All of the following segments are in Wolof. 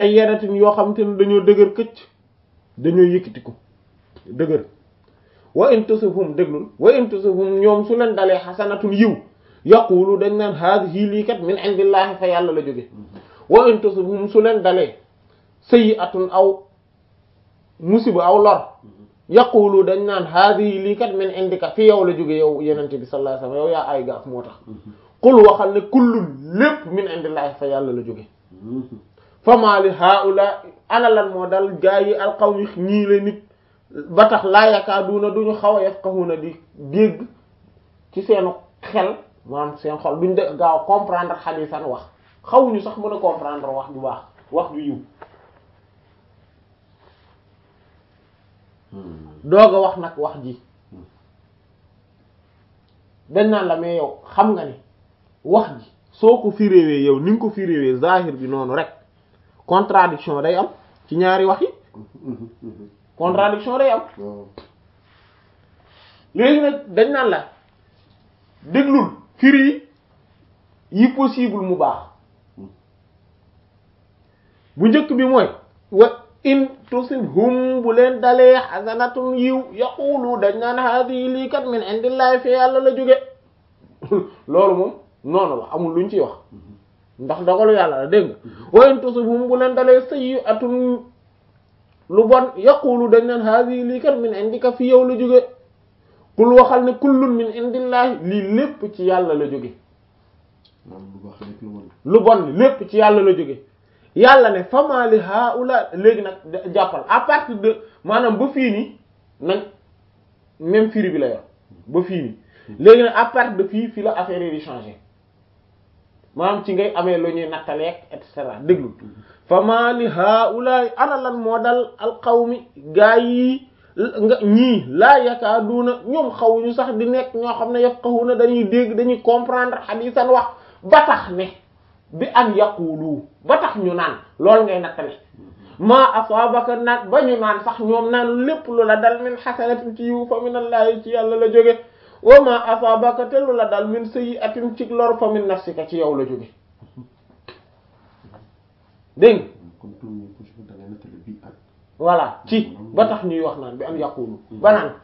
ay yaratin yoo xam te ne dañoo dëgër këcc dañoo yëkkati ko dëgër wa in tusibhum déglul wa in tusibhum ñoom su leen dalee xasanatun yiw yaqulu dañ naan haadihi lii kat min indillahi fa yàlla la jóge wa in tusibhum su leen dalee sayyi'atun aw musiba aw lor yaqulu dañ naan haadihi lii kat min indika fi yow la jóge yow yenente bi sallallahu alayhi wasallam yow yaa ay gaaf moo tax qul waxal ne kullun lépp min indillahi fa yàlla la jóge fama li haula ana lan moo dal gaa yi alqawmi ñii la nit ba tax laa yakaaduuna duñu xaw a yafqahuna di dégg ci seenu xel maanaam seen xol duñ de gaaw comprendre xadisan wax xawuñu sax mën a comprendre wax ju baax wax ju yiw doog a wax nag wax ji dañ naan la mais yow xam nga ni wax ji soo ko firéwee yow ni nga ko firéwee zahir bi noonu rek contradiction day am ci ñaari wax yi contradiction day am léegi nag dañ naan la déglul firi yi possible mu baax bu njëkk bi mooy wa in tusibhum bu leen dalee xasanatun yiw yaqulu dañ naan hadi lii kat min indillahi fi yàlla la jóge loolu moom noonu la amul luñ ciy wax ndax dogalu yàlla la dégg nga wa in tusibhum bu leen dalee sayyi'atun lu bon yaqulu dañ naan hadi lii kat min indika fi yow la jóge kul waxal ne kullun min indillahi lii lépp ci yàlla la jóge lu bon li lépp ci yàlla la jóge yàlla ne fama li haula léegi nag jàppal à partir de maanaam ba fii nii nañ même firi bi la yor ba fii nii léegi nag à partir de fii fii la affaire yi di changer maanaam ci ngay amee lu ñuy nattaleeg et cetera déglu fama li haula ana lan moo dal alqawmi gaa yi nga ñii laa yakaaduuna ñoom xawuñu sax di nekk ñoo xam ne yafqahuna dañuy dégg dañuy comprendre hadisan wax ba tax ne bi an yaqulu ba tax ñu naan loolu ngay nattale maa asaabaka naan ba ñu naan sax ñoom naan lépp lu la dal min xasanatin ci yiw fa minallahi ci yàlla la jóge wa maa asaabaka te lu la dal min sayyi'atin ci lor fa min nafsika ci yow la jóge dégg voilà ci ba tax ñuy wax naan bi an yaqulu ba naan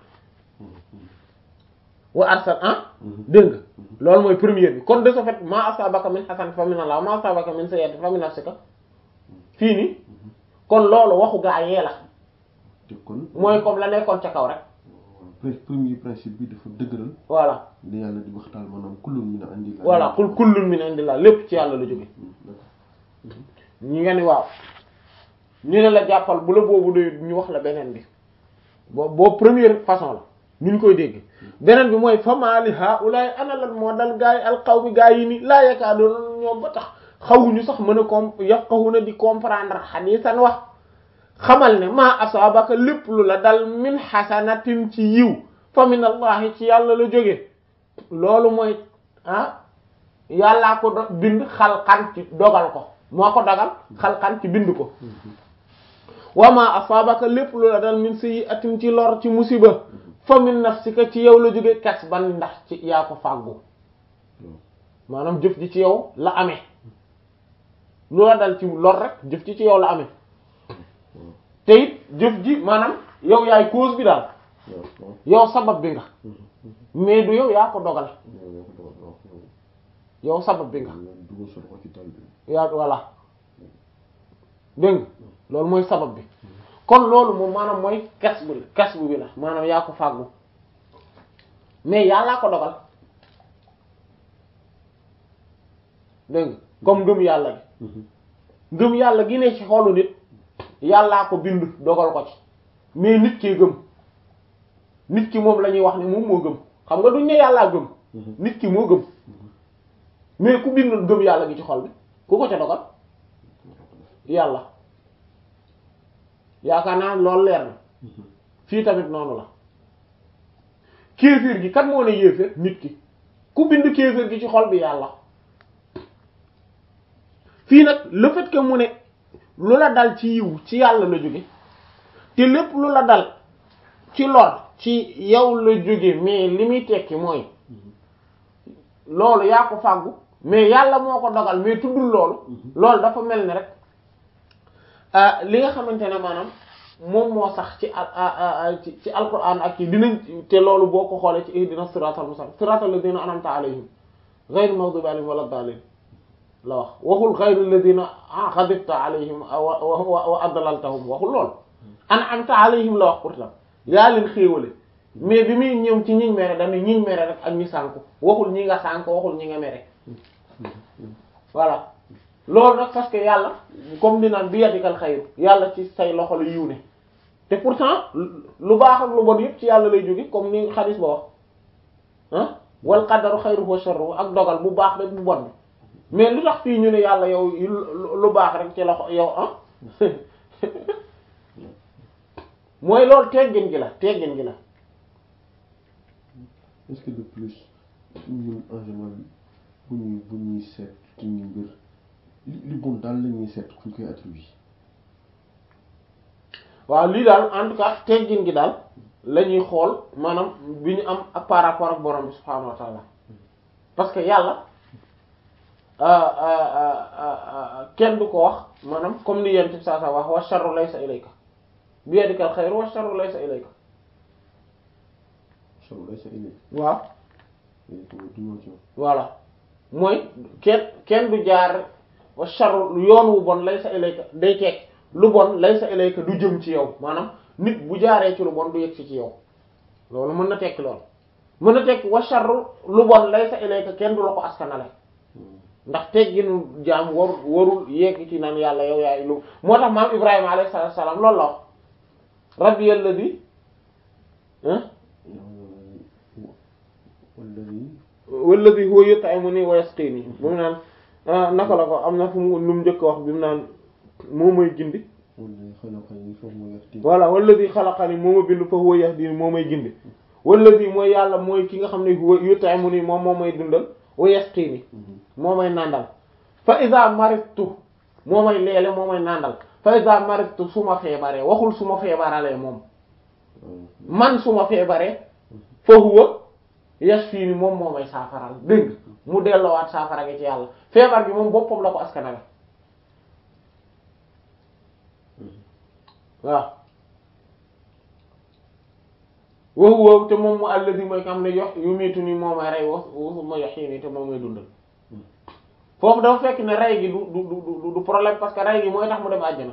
wa arsal ah dégg nga loolu mooy première bi kon de ce fait ma asabaka min hasan fa min Allah ma asabaka min sayyi'atin fa min nafsika fii nii kon loolu waxu gaa yee la mooy comme la nekkoon ca kaw rek premier principe bi dafa dëgëral voilà li yàlla di waxtaan maanaam kullun min indillah voilà kul kullun min indillah lépp ci yàlla la jóge ñi nga ni waaw ñu ne la jàppal bu la boobu doy ñu wax la beneen bi boo boo première façon la ñu ñu koy dégg beneen bi mooy famaali haulaay ana lan moo dal gaa yi alqawmi gaa yi ni laa yakaadoona ñoom ba tax xawuñu sax mën a com yafqahuna di comprendre hadisan wax xamal ne maa asaabaka lépp lu la dal min xasanatin ci yiw fa min allahi ci yàlla la jóge loolu mooy ah yàllaa ko do bind xalqan ci dogal ko moo ko dogal xalqan ci bind ko wa maa asaabaka lépp lu la dal min sayyi'atin ci lor ci musiba fa min nafsika ci yow la jóge kasban ndax ci yaa ko fàggu maanaam jëf ji ci yow la amee lu la dal ci lor rek jëf ji ci yow la amee te it jëf ji maanaam yow yaay cause bi daal yow sabab bi nga mais du yow yaa ko dogal yow sabab bi nga yaa voilà dégg nga loolu mooy sabab bi kon loolu moom maanaam mooy kas bu kas bu bi la maanaam yaa ko fàggu mais yàllaa ko dogal dégg nga comme ngëm yàlla gi ngëm yàlla gi ne ci xolu nit yàllaa ko bind dogal ko ci mais nit kee gëm nit ki moom la ñuy wax ne moom moo gëm xam nga duñ ne yàllaa gëm nit ki moo gëm mais ku bind gëm yàlla gi ci xol bi ku ko ca dogal yàlla yaakaar naa loolu leer na fii tamit noonu la kéeféer gi kat moo ne yéeféer nit ki ku bind kéeféer gi ci xol bi yàlla fii nag le fait que mu ne lu la dal ci yiw ci yàlla la jóge te lépp lu la dal ci lor ci yow la jóge mais li muy tekki mooy loolu yaa ko fàggu mais yàlla moo ko dogal mais tuddul loolu loolu dafa mel ni rek li nga xamante ne maanaam moom moo sax ci al ci ci alquran ak ci dinañ te loolu boo ko xoolee ci ihdina siratal mustaqim siratal ladina an'amta alayhim ghayr maghdubi alayhim wala daalin la wax waxul ghayr alladina ghadibta alayhim wa adlaltahum waxul lool an'amta alayhim la wax pourtant yaa leen xéewale mais bi muy ñëw ci ñiñ mere dañu ñiñ mere rek ak ñi sànku waxul ñi nga sànku waxul ñi nga mere voilà loolu nag parce que yàlla comme di naan bi yadikal xayru yàlla ci say loxo la yiw ne te pourtant lu baax ak lu bon yëpp ci yàlla lay jóge comme ni xadis ba wax ah wal qadaru xayruhu wa sharruhu ak dogal bu baax rek bu bon bi mais lu tax fii ñu ne yàlla yow lu baax rek ci loxo yow ah mooy loolu teggin gi la teggin gi la est-ce que de plus ñun en général bu ñuy bu ñuy seet ci ñu mbir li li bon daal la ñuy seet fu ñu koy attribuer waaw lii daal en tout cas teggin gi daal la ñuy xool maanaam bi ñu am ak par rapport ak borom bi subhaanahu wa taala parce que yàlla kenn du ko wax maanaam comme ni yent bi saa saa wax wa sharru laysa ilayka bi yadikal xayru wa sharru laysa ilayka sharru laysa ilayka waaw du ñëw ci voilà mooy kenn kenn du jaar wa sharru yoon wu bon laysa ilayka day teg lu bon laysa ilayka du jëm ci yow maanaam nit bu jaaree ci lu bon du yegg si ci yow loolu mën na tekki lool mën na tekki wa sharru lu bon laysa ilayka kenn du la ko askanale ndax tegginu jaam war warul yegg ci naan yàlla yow yaay lu moo tax maam Ibrahima alayhi salaatu salaam loolu la wax rabbi alladhi walladhi huwa yut'imuni wa yasqini ba mu naan naka la ko am na fu mu lu mu njëkk wax bi mu naan moo may gindi voilà walladhi khalaqani moo ma bind fa huwa yahdini moo may gindi walladhi mooy yàlla mooy ki nga xam ne huwa yut'imuni moom moo may dundal wa yasqini moo may nàndal fa iza maridtu moo may leele moo may nàndal fa iza maridtu su ma feebaree waxul su ma feebaralee moom man su ma feebaree fa huwa yashfini moom moo may saafaral dégg mu delloowaat saafara gi ci yàlla feebar bi moom boppam la ko askanale waaw wow wow te moom mu alladi mooy xam ne yox yu miitu ni moo may rey wa ma yuhyini te moom may dundal foofu dafa fekk ne rey gi du du du du problème parce que rey gi mooy tax mu dem àjjana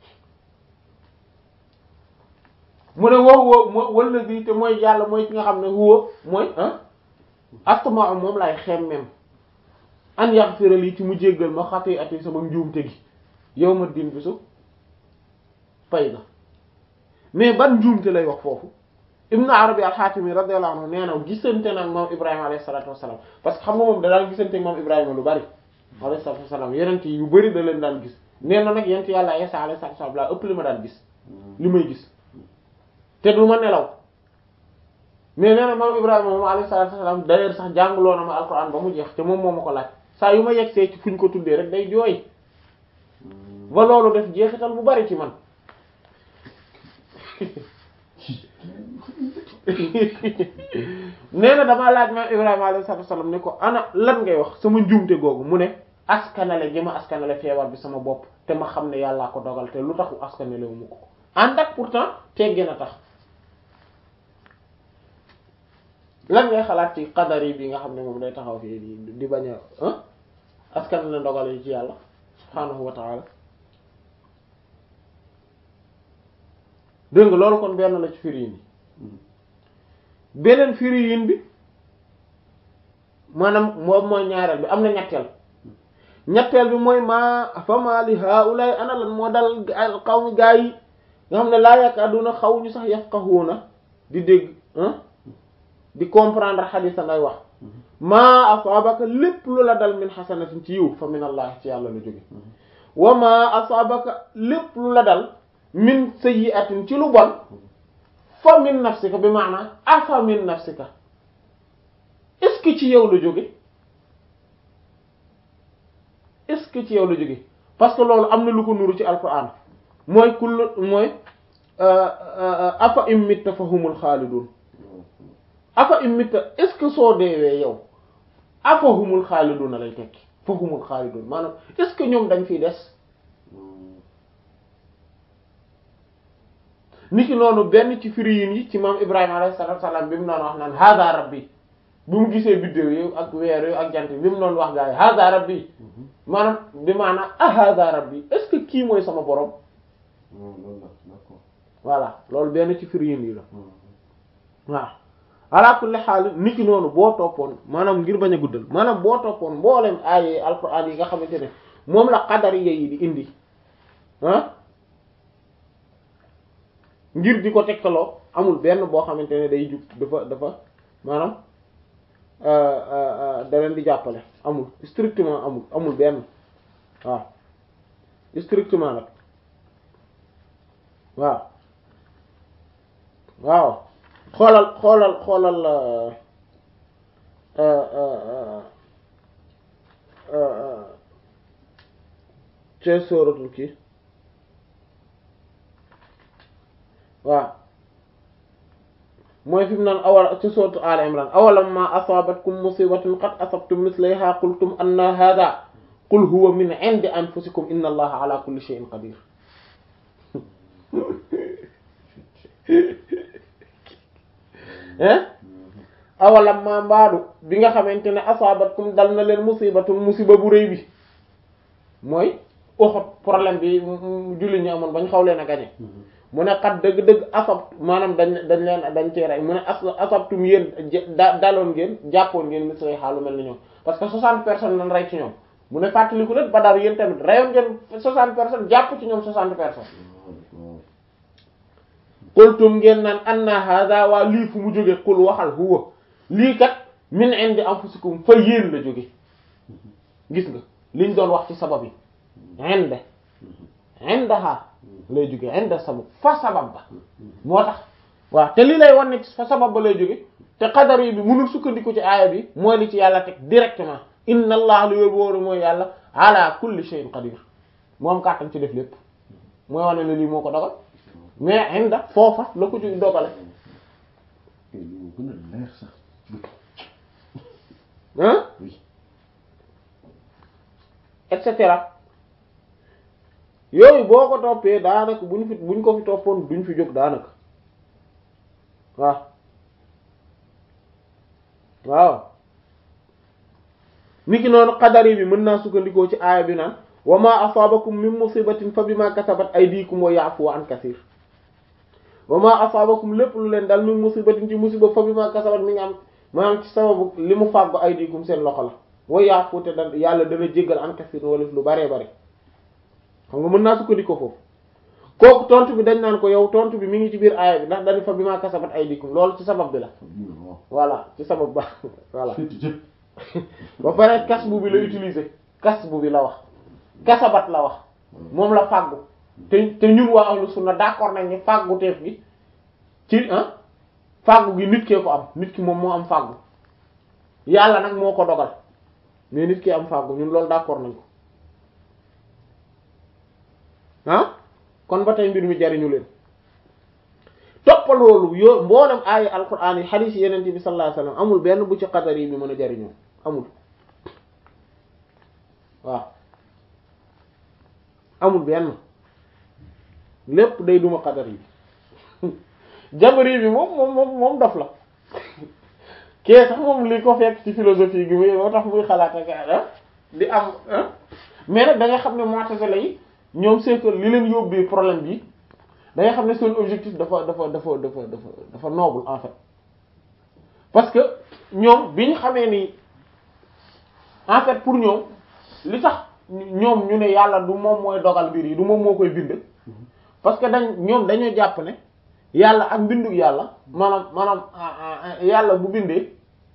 mu ne wow wow mo walladi te mooy yàlla mooy ki nga xam ne huwa mooy ah astama moom laay xemmem an yaghfira li ci mu jéggal ma xati ati sama njuumte gi yow ma din bisu pay ga mais ban njuumte lay wax foofu Ibn Arabi al-Hatimi radiyallahu anhu nee na gisante nag moom Ibrahima alayhi salatu wassalam parce que xam nga moom da daan gisante moom Ibrahima lu bari alayhi salatu wassalam yeneen yu bari da leen daan gis nee na nag yent yàlla Isa alayhi salatu wassalam laa ëpp li ma daan gis li may gis te du ma nelaw mais nee na moom Ibrahima moom alayhi salatu wassalam d'ailleurs sax jàngloo na ma alquran ba mu jeex te moom moo ma ko laaj saa yu ma yegsee ci fuñ ko tuddee rek day jooy ba loolu def jeexital bu bari ci man nee na damaa laaj ma Ibrahima alayhi salaatu wasallam ne ko ana lan ngay wax sama njuumte googu mu ne askanale gi ma askanale feebar bi sama bopp te ma xam ne yàllaa ko dogal te lu taxu askanale wu mu ko ànd ak pourtant tegge na tax lan ngay xalaat ci qadar yi bi nga xam ne moom day taxaw fii di di bañ a askanale ndogal yi ci yàlla subhaanahu wa ta'ala dégg nga loolu kon benn la ci firi yi beneen firi yin bi maanaam moom mooy ñaareel bi am na ñetteel ñetteel bi mooy maa fama li haulay ana lan moo dal qawmi gaa yi nga xam ne laa yakaduna xaw ñu sax yafqahuna di dégg di comprendre xadisa ngay wax maa asabaka lépp lu la dal min xasanatin ci yiw fa min allah ci yàlla la jóge wa maa asabaka lépp lu la dal min sayyi'atin ci lu bon fa min nafsika bi maanaam afa min nafsika est-ce que ci yow la jóge est-ce que ci yow la jóge parce que loolu am na lu ko nuru ci alquran mooy kull mooy afa immitta fa humul xaalidun afa immitta est-ce que soo deewee yow afa humul xaalidun lay tekki fa humul xaalidun maanaam est-ce que ñoom dañ fiy des niki noonu benn ci firiyin yi ci maam Ibrahima alayhi salaatu salaam bi mu doon wax naan hada rabbi bi mu gisee biddéew yi ak weer yi ak jant bi mu doon wax gaa yi hada rabbi maanaam bi maanaam ah hada rabbi est-ce que kii mooy sama borom loolu la d'accord voilà loolu benn ci firiyin yi la waaw ala kulli xaal niki noonu boo toppoon maanaam ngir bañ a guddal maanaam boo toppoon mboolem ay alquran yi nga xamante ne moom la qadariya yi di indi ah ngir di ko tegtaloo amul benn boo xamante ne day jug dafa dafa maanaam da leen di jàppale amul strictement amul amul benn waaw strictement nag waaw waaw xoolal xoolal xoolal ci sóoratul kii waaw mooy fi mu naan awal ci sóoratu Al Imran awalam ma asabatkum musibatun qad asabtum mislayha qultum anna hadha qul huwa min indi anfusikum inna allaha ala kulli shay'in qadir hein awalam ma mbaadu bi nga xamante ne asabatkum dal na leen musibatun musiba bu rëy bi mooy Uhud problème bi julli ñu amoon bañ xaw leen a gañe mu ne xat dëgg-dëgg asab maanaam dañ dañ leen dañ cee rey mu ne as asabtum yéen da daloon ngeen jàppoon ngeen mis lay xaalu mel ni ñoom parce que soixante personnes lañ rey ci ñoom mu ne fàttaliku leen Badar yéen tamit reyoon ngeen soixante personnes jàpp ci ñoom soixante personnes qultum ngeen naan anna hada waa lii fu mu jóge qul waxal huwa lii kat min indi anfusikum fa yéen la jóge gis nga liñ doon wax ci sabab yi inde indaha lay jóge inda sabab fa sabab ba moo tax waaw te lii lay wan ne fa sabab ba lay jóge te qadar yi bi mënul sukkandiku ci aaya bi mooy li ci yàlla teg directement inna allah lu yor wóoru mooy yàlla ala kulli shay'in qadir moom kàttan ci def lépp mooy wane ne lii moo ko dogal mais inda foofa la ko jóg dogale li mu gën a leer sax hein oui et cetera yooyu boo ko toppee daanaka buñ fi buñ ko fi toppoon duñ fi jóg daanaka waaw waaw niki noonu qadari bi mën naa sukkandikoo ci aaya bi naan wa ma asaabakum min musibatin fa bima kasabat aydikum wa ya'fu an kaseer wa ma asaabakum lépp lu leen dal min musibatin ci musiba fa bima kasabat mi ngi am maanaam ci sababu li mu fàggu aydikum seen loxo la wa ya'fu te da yàlla dana jéggal an kaseer wala lu baree bare xam nga mën naa sukkandikoo foofu kooku tontu bi dañ naan ko yow tontu bi mi ngi ci biir aaya bi ndax dañu fa bima kasabat aydikum loolu ci sabab bi la voilà ci sabab ba voilà ba pare kas bu bi la utiliser kas bu bi la wax kasabat la wax moom la fàggu te te ñun waa ahlu sunna d'accord nañ ni fàggu teef gi ci ah fàggu gi nit kee ko am nit ki moom moo am fàggu yàlla nag moo ko dogal mais nit ki am fàggu ñun loolu d'accord nañ ko ah kon ba tey mbir mi jariñu leen toppal loolu yoo mboolem aaya alquran yi xadiis yi yeneen bi sallallahu alayhi wasallam amul benn bu ci qadar yi bi mën a jariñoo amul waaw amul benn lépp day duma qadar yi jabari bi moom moom moom moom dof la kee sax moom li ko fekk ci philosophie gi muy moo tax muy xalaat ak di am mais nag da nga xam ne mu'tazila yi ñoom c'est que li leen yóbbee problème bi da nga xam ne seen objectif dafa dafa dafa dafa dafa dafa noble en fait parce que ñoom bi ñu xamee ni en fait pour ñoom li tax ñoom ñu ne yàlla du moom mooy dogal mbir yi du moom moo koy bind parce que dañ ñoom dañoo jàpp ne yàlla ak mbindu yàlla maanaam maanaam yàlla bu bindee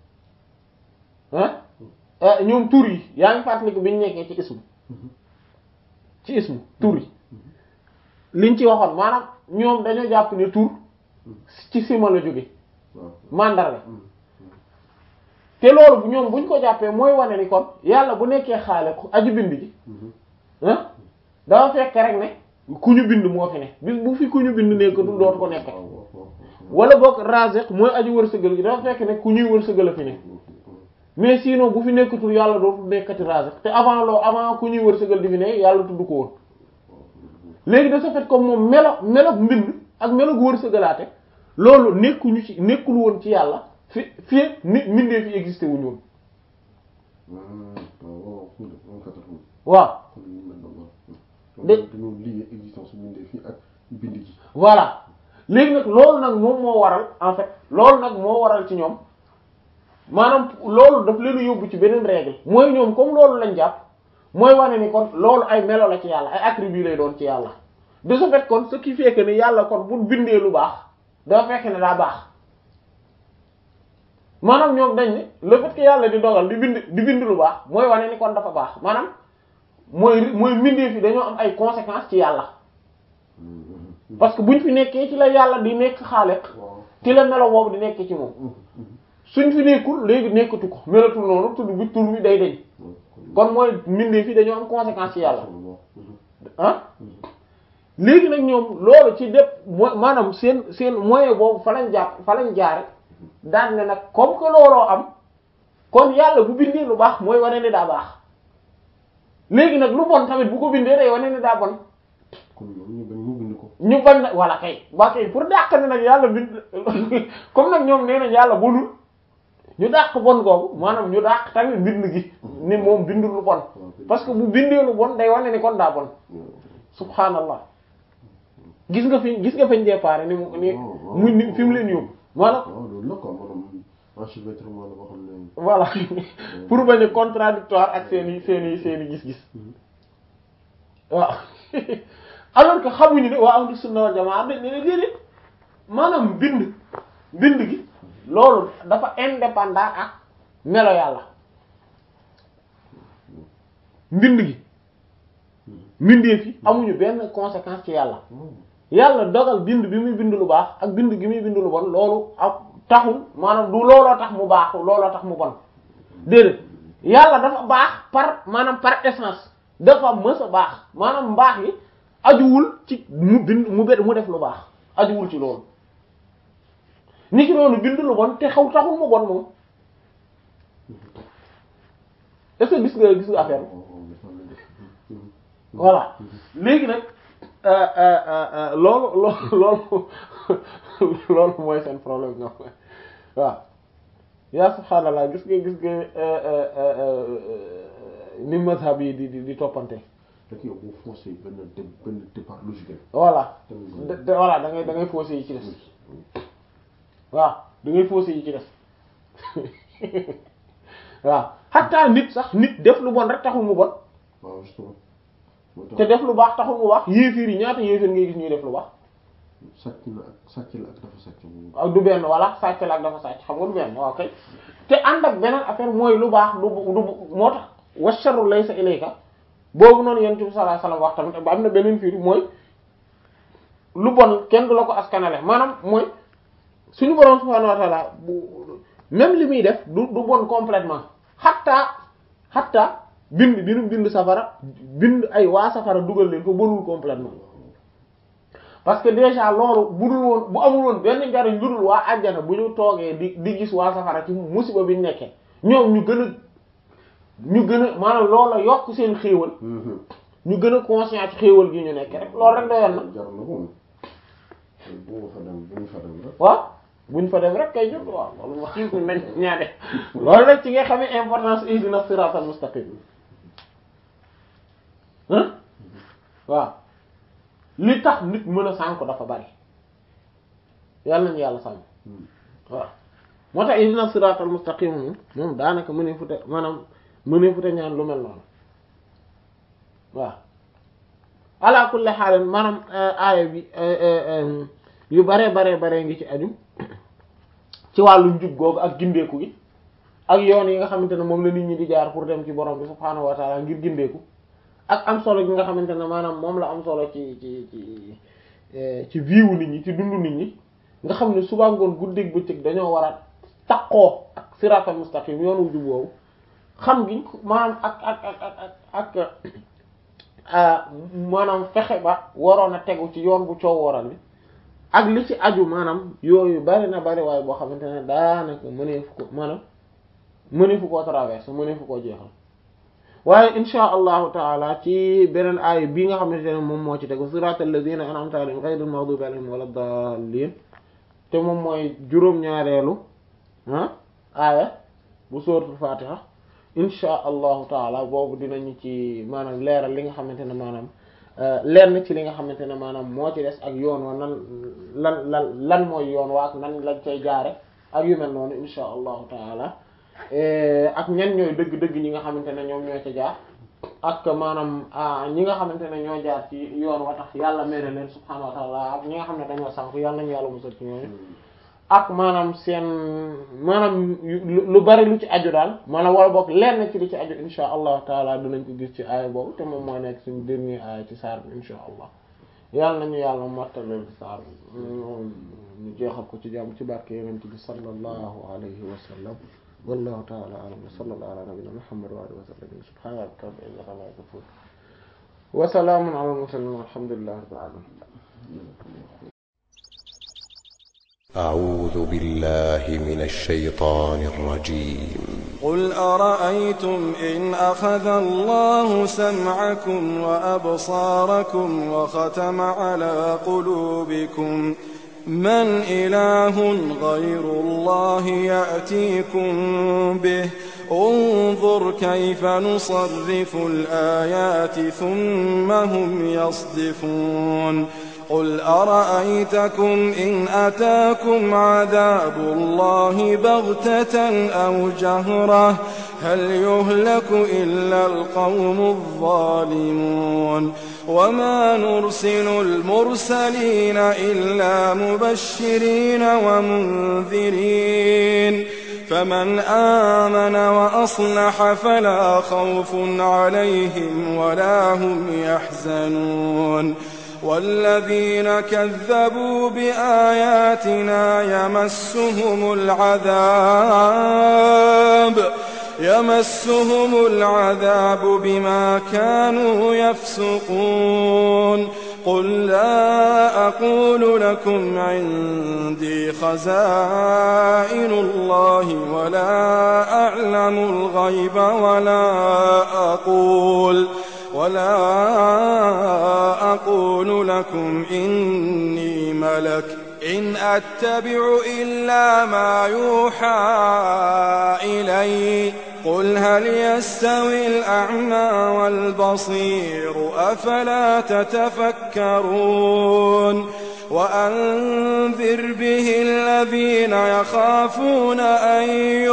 ah ñoom tur yi yaa ngi fàttaliku bi ñu nekkee ci ismu ci ismu tur yi liñ ci waxoon maanaam ñoom dañoo jàpp ne tur ci sima la jóge mandarga te loolu ñoom buñ ko jàppee mooy wane ni kon yàlla bu nekkee xaale aju bind ji ah dafa fekk rek ne ku ñu bind moo fi ne bis bu fi ku ñu bind nekkatul dootu ko nekk wala boog raziq mooy aju wërsëgal gi dafa fekk ne ku ñuy wërsëgal a fi ne mais sinon bu fi nekkatul yàlla dootul nekkati raziq te avant loo avant ku ñuy wërsëgal di fi ne yàlla tudd ko woon léegi de ce fait comme moom melo melo mbind ak melo gu wërsëgalaate loolu nekkuñu ci nekkul woon ci yàlla fi fi nit mindee fi existé wuñu woon waaw waaw kattan waaw kon ñu mel noonu De- dañoo lié existence bu bindee fii ak bind gi voilà léegi nag loolu nag moom moo waral en fait loolu nag moo waral ci ñoom maanaam loolu daf leen a yóbbu ci beneen règle mooy ñoom comme loolu lañ jàpp mooy wane ni kon loolu ay melo la ci yàlla ay attributs lay doon ci yàlla de ce fait kon ce qui fait que ni yàlla kon bu bindee lu baax dafa fekk ne daa baax maanaam ñoom dañ ne le fait que yàlla di dogal di bind di bind lu baax mooy wane ni kon dafa baax maanaam mooy mooy mbindee fi dañoo am ay conséquences ci yàlla parce que buñ fi nekkee ci la yàlla di nekk xaaliq waaw ci la melo boobu di nekk ci moom suñ fi nekkul léegi nekkatu ko melatul noonu tudd bi tur bi day deñ kon mooy mbindee fi dañoo am conséquence ci yàlla ah léegi nag ñoom loolu ci dép mo maanaam seen seen moyen boobu fa lañ jàpp fa lañ jaare daan ne nag comme que looloo am kon yàlla bu bindee lu baax mooy wane ne daa baax léegi nag lu bon tamit bu ko bindee day wane ne daa bon kon ñoom ñu bañ mu bind ko ñu bañ na wala kay ba kay pour dàq ne nag yàlla bind comme nag ñoom nee nañ yàlla bonul ñu dàq bon googu maanaam ñu dàq tamit bind gi ni moom bindul lu bon parce que bu bindee lu bon day wane ni kon daa bon subhanallah gis nga fi gis nga fañ départ ni mu ni mu ni fi mu leen yóbbu maanaam waaw loolu la quoi maanaam enchevêtrement la boo xam ne voilà pour bañ a contradictoire ak seen i seen i seen i gis-gis waaw alors que xamuñu ne waa ahlu sunna wal jamaa dañ ne ne déedéet maanaam bind bind gi loolu dafa indépendant ak melo yàlla mbind gi mbindeef yi amuñu benn conséquence ci yàlla yàlla dogal bind bi muy bind lu baax ak bind gi muy bind lu bon loolu ak taxul maanaam du looloo tax mu baax looloo tax mu bon déedéet yàlla dafa baax par maanaam par essence dafa mës a baax maanaam mbaax gi ajuwul ci mu bind mu bet mu def lu baax ajuwul ci loolu ni ki noonu bind lu bon te xaw taxul mu bon moom est-ce que gis nga gis nga affaire bi voilà léegi nag loolu loolu loolu loolu mooy seen problème ñoom waaw yaa subhaanallah gis nga gis nga ni mazhab yi di di di toppante rek yow boo forcé benn dé benn départ logique voilà de de- voilà da ngay da ngay fausser yi ci des waaw da ngay fausser yi ci des waaw xataa nit sax nit def lu bon rek taxul mu bon waaw justement moo te tax def lu baax taxul mu baax yéefiir yi ñaata yéefiir ngay gis ñuy def lu baax sàcc na ak sàcc la ak dafa sàcc moom ak du benn wala sàcc la ak dafa sàcc xam nga du benn waaw kay te ànd ak beneen affaire mooy lu baax du du moo tax wa sharru laysa ilayka boobu noonu yonent bi sallallahu alayhi wasallam wax tamit ba am na beneen firi mooy lu bon kenn du la ko askanale maanaam mooy suñu borom subhanahu wa ta'ala bu même li muy def du du bon complètement xatta xatta bind bi nu bind safara bind ay waa safara dugal leen ko bonul complètement parce que déjà loolu bu dul woon bu amul woon benn njariñ lu dul waa àjjana bu ñu toogee di di gis waa safara ci musiba bi ñu nekkee ñoom ñu gën a ñu gën a maanaam loola yokk seen xéewal ñu gën a conscient ci xéewal gi ñu nekk rek loolu rek doyoon na jar na ko bu ma fa dem bu ñu fa dem rek waaw buñ fa dem rek kay jot waaw loolu wax nañ ñaade loolu rek ci nga xamee importance ihdina siratal mustaqim hein waaw li tax nit mën a sànk dafa bari yàlla nañu yàlla sànk waaw moo tax ihdina siratal mustaqim moom moom daanaka mënee futa maanaam mënee futa ñaan lu mel noonu waaw ala kulli xaal maanaam aaya bi yu bare bare bare ngi ci aju ci wàllu njub googu ak gindeeku gi ak yoon yi nga xamante ne moom la nit ñi di jaar pour dem ci borom bi subhaanahu wa taala ngir gindeeku ak am solo gi nga xamante ne maanaam moom la am solo ci ci ci ci viiwu nit ñi ci dundu nit ñi nga xam ne suba ngoon guddeeg bëccëg dañoo war a taqoo ak siraatal mustaqim yoon wu jub woowu xam gi maanaam ak ak ak ak ak maanaam fexe ba waroon a tegu ci yoon bu coow waral bi ak li ci aju maanaam yooyu bari na bari waaye boo xamante ne daanaka mëneefu ko maanaam mëneefu koo traverse mëneefu koo jeexal waaye insha allahu taala ci beneen aaya bii nga xamante ne moom moo ci tegu siratal ladina an'amta alayhim ghayril maghdubi alayhim wala dallin te moom mooy juróom-ñaareelu ah aaya bu suratul fatiha insha allahu taala boobu dinañu ci maanaam leeral li nga xamante ne maanaam lenn ci li nga xamante ne maanaam moo ci des ak yoon wa nan lan lan lan mooy yoon waa ak nan lañ cay jaare ak yu mel noonu insha allahu taala ak ñan ñooy dëgg-dëgg ñi nga xamante ne ñoom ñoo ca jaar ak maanaam ñi nga xamante ne ñoo jaar ci yoon wa tax yàlla mere leen subhaanahu wa taala ak ñi nga xam ne dañoo sànku yàlla nañu yàlla musal ci ñooñu ak maanaam seen maanaam lu bari lu ci aju daal maanaam wala boog lenn ci li ci aju insha allahu taala dinañ ko gis ci aaya boobu te moom mooy nekk suñu dernier aaya ci saar bi insha allah yàlla nañu yàlla mottaleel saar bi ñu jeexal ko ci jàmm ci barke yonent bi sallallahu alayhi wa sallam wallahu taala alam wa sallallahu ala nabiyina muhammad wa alihi wa sallam subhana rabbika rabbil izzati amma yasifun wa salamun ala al mursalin walhamdulillahi rabbil alamin أعوذ بالله من الشيطان الرجيم قل أرأيتم إن أخذ الله سمعكم وأبصاركم وختم على قلوبكم من إله غير الله يأتيكم به انظر كيف نصرف الآيات ثم هم يصدفون قل أرأيتكم إن أتاكم عذاب الله بغتة أو جهرة هل يهلك إلا القوم الظالمون وما نرسل المرسلين إلا مبشرين ومنذرين فمن آمن وأصلح فلا خوف عليهم ولا هم يحزنون والذين كذبوا بآياتنا يمسهم العذاب يمسهم العذاب بما كانوا يفسقون قل لا أقول لكم عندي خزائن الله ولا أعلم الغيب ولا أقول ولا أقول لكم إني ملك إن أتبع إلا ما يوحى إلي قل هل يستوي الأعمى والبصير أفلا تتفكرون وأنذر به الذين يخافون أن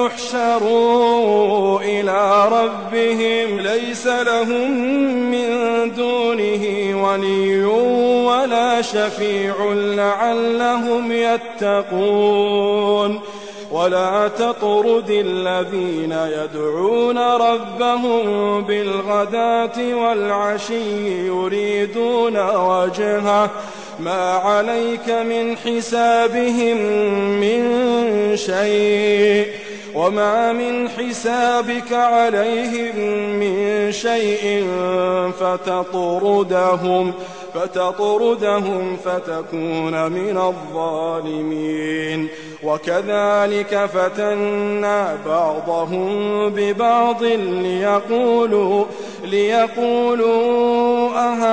يحشروا إلى ربهم ليس لهم من دونه ولي ولا شفيع لعلهم يتقون ولا تطرد الذين يدعون ربهم بالغداة والعشي يريدون وجهه ما عليك من حسابهم من شيء وما من حسابك عليهم من شيء فتطردهم فتطردهم فتكون من الظالمين وكذلك فتنا بعضهم ببعض ليقولوا ليقولوا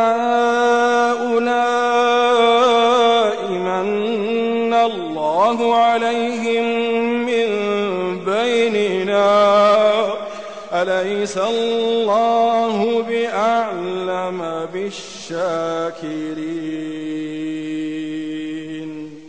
أهؤلاء من الله عليهم من بيننا أليس الله بأعلم بالشاكرين